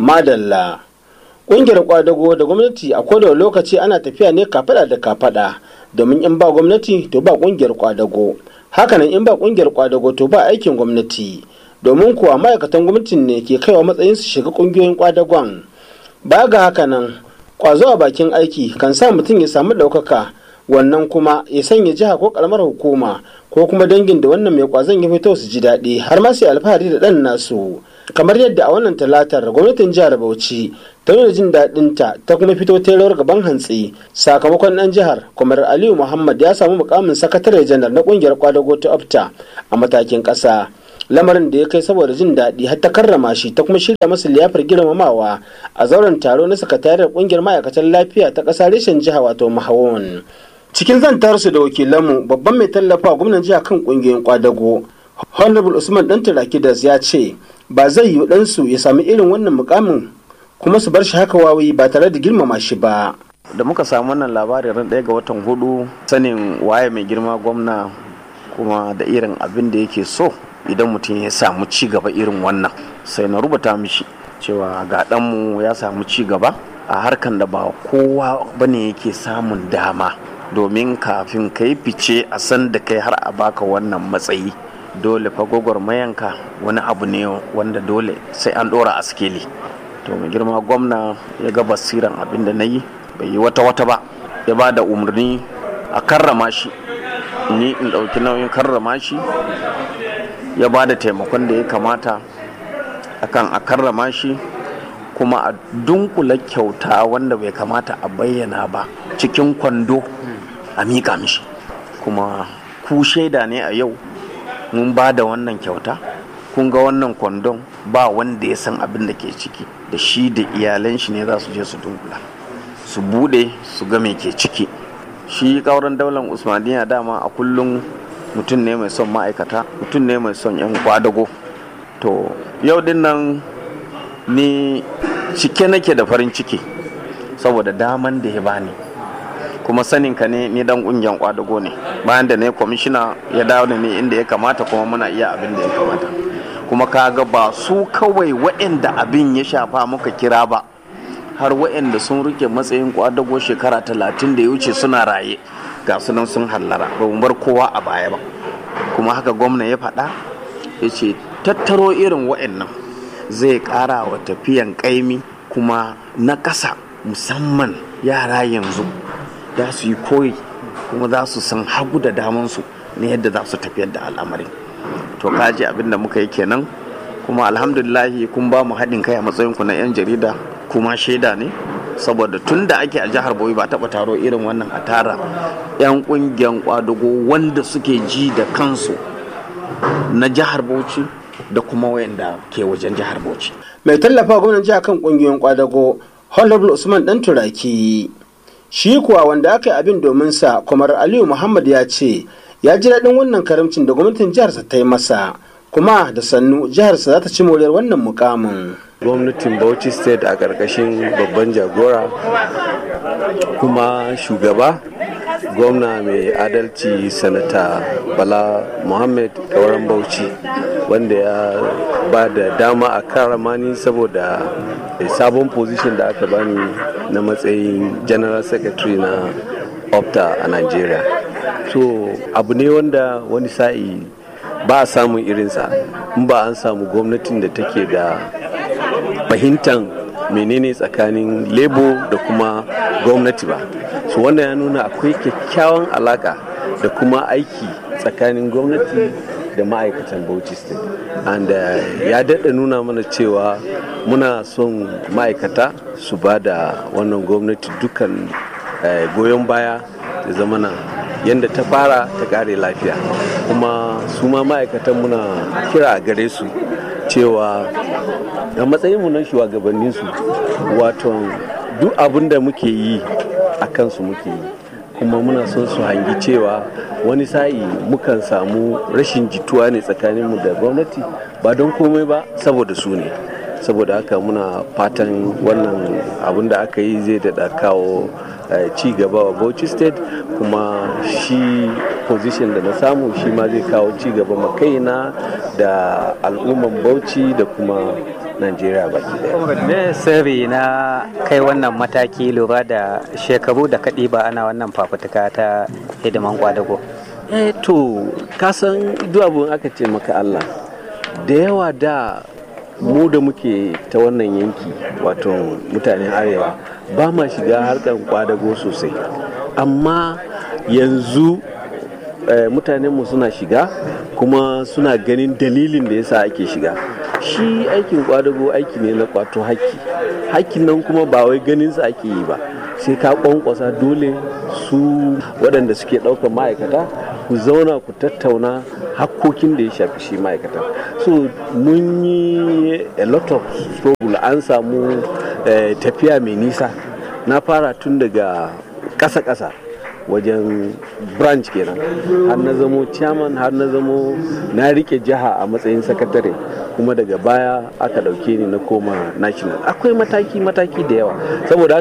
madalla ƙungiyar kwadago da gwamnati a kowane lokaci ana tafiya ne kafada da kafada domin in ba gwamnati to ba ƙungiyar kwadago hakanan in ba ƙungiyar kwadago to ba aikin gwamnati domin kuwa ma'aikatan gwamnatin ne ke kaiwa matsayin su shiga ƙungiyoyin kwadagon ba ga hakanan kwazo a bakin aiki kan sa mutum ya samu ɗaukaka wannan kuma ya sanya jiha ko karamar hukuma ko kuma dangin da wannan mai kwazon ya fito su ji daɗi har ma sai alfahari da ɗan nasu kamar yadda a wannan talatar gwamnatin jihar bauchi ta nuna jin daɗinta ta kuma fito ta rawar gaban hantsi sakamakon ɗan jihar kwamar aliyu muhammad ya samu mukamin sakatare janar na ƙungiyar kwadago ta opta a matakin ƙasa lamarin da ya kai saboda jin daɗi har ta karrama shi ta kuma shirya masa liyafar girmamawa a zauren taro na sakatariyar ƙungiyar ma'aikatan lafiya ta ƙasa reshen jiha wato mahawon cikin zantarsu da wakilanmu babban mai tallafa gwamnan jiha kan ƙungiyoyin kwadago honorable usman dan tarakidas ya ce ba zai yi ɗansu ya sami irin wannan mukamin kuma su bar shi haka wawi ba tare da girmama shi ba da muka samu wannan labarin ran ɗaya ga watan hudu sanin waye mai girma gwamna kuma da irin abin da yake so idan mutum ya samu ci gaba irin wannan sai na rubuta mishi cewa ga ɗanmu ya samu ci gaba a harkan da ba kowa bane yake samun dama domin kafin ka yi fice a san da kai har a baka wannan matsayi dole fa mayanka wani abu ne wanda dole sai an ɗora a skeli to mai girma gwamna ya ga basiran abin da na yi bai yi wata wata ba ya ba da umarni a karrama shi ni in ɗauki nauyin karrama shi ya ba da taimakon da ya kamata akan a karrama shi kuma a dunkula kyauta wanda bai kamata a bayyana ba cikin kwando a miƙa mishi kuma ku shaida ne a yau mun ba da wannan kyauta kun ga wannan kwandon ba wanda ya san abin da ke ciki da shi da iyalan shi ne za su je su dunkula su bude su ga me ke ciki shi kauran daular usmaniya dama a kullum mutum ne mai son ma'aikata mutum ne mai son 'yan kwadago to yau din nan ni cike nake da farin ciki saboda daman da ya bani kuma sanin ka ne ni dan kungiyar kwadago ne bayan da ne kwamishina ya dawo da ni inda ya kamata kuma muna iya abin da ya kamata kuma kaga ba su kawai waɗanda abin ya shafa muka kira ba har waɗanda sun rike matsayin kwadago shekara talatin da ya wuce suna raye ga sunan sun hallara ba mu bar kowa a baya ba kuma haka gwamna ya faɗa ya ce tattaro irin waɗannan zai ƙara wa tafiyan ƙaimi kuma na ƙasa musamman yara yanzu za su yi koyi kuma za su san hagu da damansu na yadda za su tafiyar da al'amarin to kaji abin da muka yi kenan kuma alhamdulillahi kun ba mu haɗin kai a matsayinku na 'yan jarida kuma shaida ne saboda tun da ake a jihar Bauchi ba taɓa taro irin wannan a tara 'yan ƙungiyar kwadago wanda suke ji da kansu na jihar Bauchi da kuma wayanda ke wajen jihar Bauchi. mai tallafa gwamnan jiha kan ƙungiyoyin kwadago honorable usman dan turaki shi kuwa wanda aka yi abin domin sa kwamar aliyu muhammad ya ce ya ji daɗin wannan karamcin da gwamnatin jiharsa ta yi masa kuma da sannu jiharsa za ta ci moriyar wannan mukamin gwamnatin bauchi state a ƙarƙashin babban jagora kuma shugaba gwamna mai adalci sanata bala muhammad kauran bauchi wanda ya ba da dama a karamani saboda sabon position da aka bani na matsayin general secretary na opta a nigeria so abu ne wanda wani sa'i ba a samun irinsa in ba an samu gwamnatin da take da fahimtar menene tsakanin lebo da kuma gwamnati ba so wannan ya nuna akwai kyakkyawan alaka da kuma aiki tsakanin gwamnati da ma'aikatan bauchi state and uh, ya daɗa nuna mana cewa muna son ma'aikata su ba da wannan gwamnati dukan uh, goyon baya da zamana yadda ta fara ta ƙare lafiya kuma su ma ma'aikatan muna kira a gare su cewa a matsayinmu na shugabanninsu wato duk abin da muke yi a kansu muke yi kuma muna son su hangi cewa wani sa'i mukan samu rashin jituwa ne tsakaninmu da gwamnati ba don komai ba saboda su ne saboda haka muna fatan wannan abin da aka yi zai daɗa kawo ci gaba wa bauchi state kuma shi position da na samu shi ma zai kawo ci gaba makaina da al'umman bauchi da kuma najeriya baki daya me sirri na kai wannan mataki lura da shekaru da kaɗi ba ana wannan fafutuka ta hidiman kwadago eh to kasan duk abin aka ce maka allah da yawa da mu da muke ta wannan yanki wato mutanen arewa ba ma shiga harkar kwadago sosai amma yanzu eh, mutanenmu suna shiga kuma suna ganin dalilin da yasa ake shiga shi aikin kwadago aiki ne na kwato haƙƙi haƙƙin nan kuma ba wai ganin sa ake yi ba sai ka kwankwasa dole su waɗanda suke ɗaukar ma'aikata ku zauna ku tattauna hakkokin da ya shafi shi ma'aikata so mun yi a lot of struggle an samu eh, tafiya mai nisa na fara tun daga ƙasa-ƙasa wajen branch kenan har na zamo chairman har na zamo na rike jiha a matsayin sakatare kuma daga baya aka dauke ni na koma national akwai mataki-mataki da yawa saboda